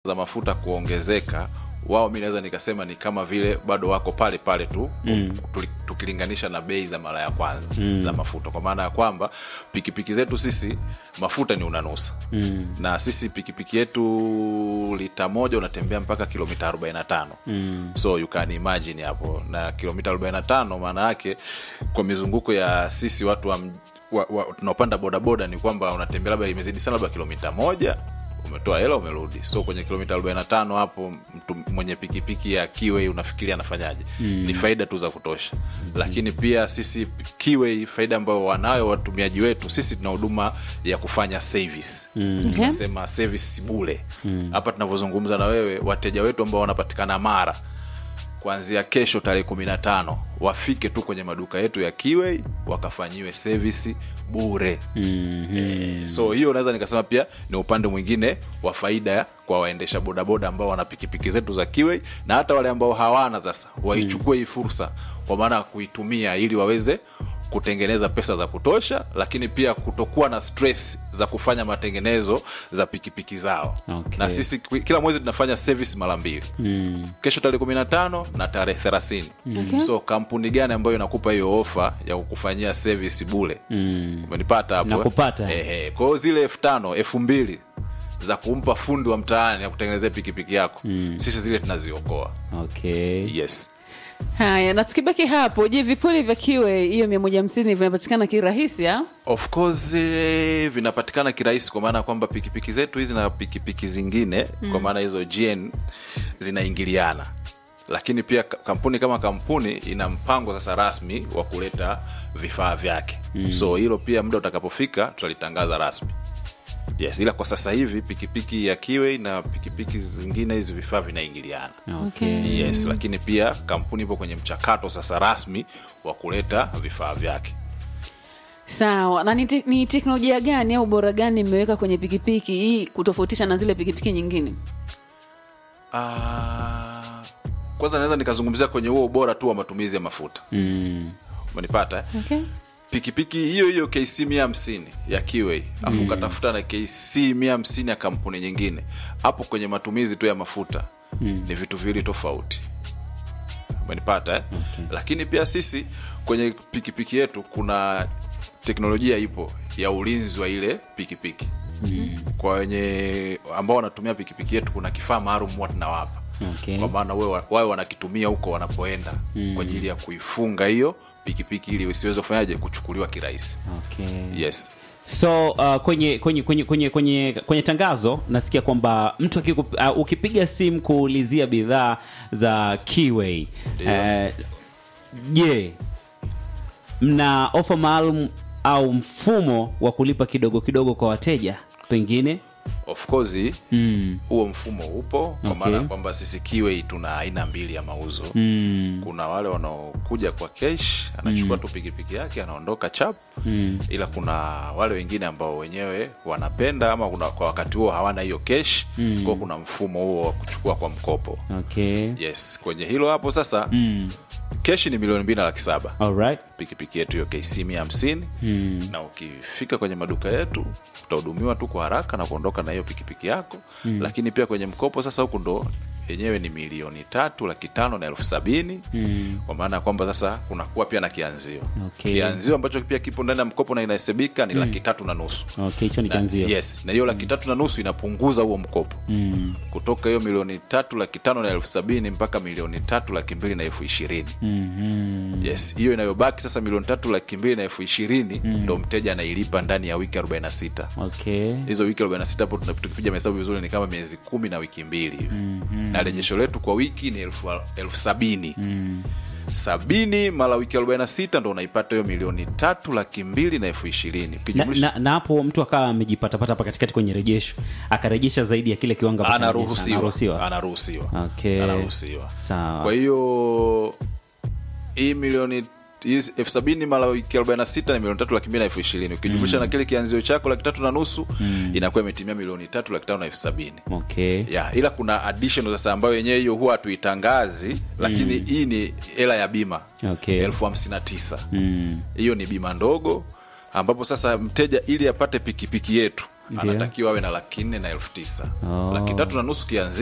za mafuta kuongezeka wao mi naweza nikasema ni kama vile bado wako pale pale tu mm. tukilinganisha na bei za mara ya kwanza mm. za mafuta kwa maana ya kwamba pikipiki zetu sisi mafuta ni unanusa mm. na sisi pikipiki yetu lita moja unatembea mpaka kilomita 45 mm. so you can imagine hapo na kilomita 45 maana yake kwa mizunguko ya sisi watu wa, wa, wa, tunaopanda bodaboda ni kwamba unatembea labda imezidi sana labda kilomita moja umetoa hela umerudi so kwenye kilomita 45 hapo mtu mwenye pikipiki ya kiwei unafikiria anafanyaje mm. ni faida tu za kutosha mm. lakini pia sisi kiwei faida ambayo wanayo watumiaji wetu sisi tuna huduma ya kufanya service mm. Okay. tunasema service bule hapa tunavyozungumza na wewe wateja wetu ambao wanapatikana mara kuanzia kesho tarehe kumi na tano wafike tu kwenye maduka yetu ya kiwei wakafanyiwe service bure Mhm. so hiyo naweza nikasema pia ni upande mwingine wa faida kwa waendesha bodaboda ambao wana pikipiki zetu za kiwei na hata wale ambao hawana sasa waichukue hii fursa kwa maana ya kuitumia ili waweze kutengeneza pesa za kutosha lakini pia kutokuwa na stress za kufanya matengenezo za pikipiki zao Okay. na sisi kila mwezi tunafanya service mara mbili Mm. kesho tarehe kumi na tano na tarehe thelathini Okay. so kampuni gani ambayo inakupa hiyo ofa ya kukufanyia service bule Mm. umenipata hapo eh? Nakupata. Ehe, kwa hiyo zile elfu tano elfu mbili za kumpa fundi wa mtaani ya kutengenezea pikipiki yako mm. sisi zile tunaziokoa Okay. yes haya na tukibaki hapo je vipuli vya kiwe hiyo mia moja hamsini vinapatikana kirahisi au of course eh, vinapatikana kirahisi kwa maana ya kwamba pikipiki zetu hizi na pikipiki zingine mm. kwa maana hizo gn zinaingiliana lakini pia ka- kampuni kama kampuni ina mpango sasa rasmi wa kuleta vifaa vyake mm. so hilo pia muda utakapofika tutalitangaza rasmi yes ila kwa sasa hivi pikipiki ya kiwe na pikipiki zingine hizi vifaa vinaingiliana Okay. yes lakini pia kampuni ipo kwenye mchakato sasa rasmi wa kuleta vifaa vyake sawa na ni, te, ni teknolojia gani au bora gani mmeweka kwenye pikipiki hii kutofautisha na zile pikipiki nyingine Ah, kwanza naweza nikazungumzia kwenye huo ubora tu wa matumizi ya mafuta mm. umenipata eh? okay. pikipiki hiyo hiyo kc mia hamsini ya kiwei afu mm. ukatafuta na kc mia hamsini ya kampuni nyingine hapo kwenye matumizi tu ya mafuta mm. ni vitu viwili tofauti umenipata eh? okay. lakini pia sisi kwenye pikipiki yetu kuna teknolojia ipo ya ulinzi wa ile pikipiki mm. kwa wenye ambao wanatumia pikipiki yetu kuna kifaa maalum huwa tunawapa Okay. kwa maana wawe wawe wanakitumia huko wanapoenda mm. kwa ajili ya kuifunga hiyo pikipiki ili isiweze kufanyaje kuchukuliwa kirahisi Okay. yes so uh, kwenye, kwenye, kwenye, kwenye, kwenye, kwenye tangazo nasikia kwamba mtu akiku, uh, ukipiga simu kuulizia bidhaa za kiway Ndio. eh, je mna ofa maalum au mfumo wa kulipa kidogo kidogo kwa wateja pengine of course mm. huo mfumo upo kwa Okay. maana ya kwamba sisi kiwei tuna aina mbili ya mauzo Mm. kuna wale wanaokuja kwa kesh anachukua tu pikipiki yake anaondoka chap mm. ila kuna wale wengine ambao wenyewe wanapenda ama kuna, kwa wakati huo hawana hiyo kesh mm. kwao kuna mfumo huo wa kuchukua kwa mkopo okay yes kwenye hilo hapo sasa mm. keshi ni milioni mbili na laki saba Alright. pikipiki yetu hiyo kc mia hamsini mm. na ukifika kwenye maduka yetu utahudumiwa tu kwa haraka na kuondoka na hiyo pikipiki yako mm. lakini pia kwenye mkopo sasa huku ndo yenyewe ni milioni tatu laki tano na elfu sabini mm. kwa maana ya kwamba sasa kunakuwa pia na kianzio Okay. kianzio ambacho pia kipo ndani ya mkopo na inahesabika ni mm. laki tatu na nusu okay hicho ni na, kianzio yes na hiyo laki tatu na nusu inapunguza huo mkopo mm. kutoka hiyo milioni tatu laki tano na elfu sabini mpaka milioni tatu laki mbili na elfu ishirini mm-hmm. yes hiyo inayobaki sasa milioni tatu laki mbili na elfu ishirini ndo mteja anailipa ndani ya wiki 46 okay hizo wiki 46 hapo tuna- tukipiga mahesabu vizuri ni kama miezi kumi na wiki mbili hivi mm-hmm. na rejesho letu kwa wiki ni elfu, elfu sabini mm. sabini mara wiki 46 ndo unaipata hiyo milioni tatu laki mbili na elfu ishirini na, ukijumlisha na, na hapo mtu akawa amejipatapata hapa katikati kwenye rejesho akarejesha zaidi ya kile kiwango ambacho amerejesha. anaruhusiwa anaruhusiwa anaruhusiwa Okay. anaruhusiwa Sawa. kwa hiyo hii milioni hizi elfu sabini mara wiki 46 ni milioni tatu laki mbili na elfu ishirini ukijumlisha na kile kianzio chako laki tatu na nusu inakuwa imetimia milioni tatu laki tano na elfu sabini okay ya ila kuna additional sasa ambayo yenyewe hiyo huwa hatuitangazi lakini hii ni hela ya bima Okay. elfu hamsini na tisa mm. hiyo ni bima ndogo ambapo sasa mteja ili apate pikipiki yetu Ndio. anatakiwa awe na laki nne na elfu tisa Oh. laki tatu na nusu kianzia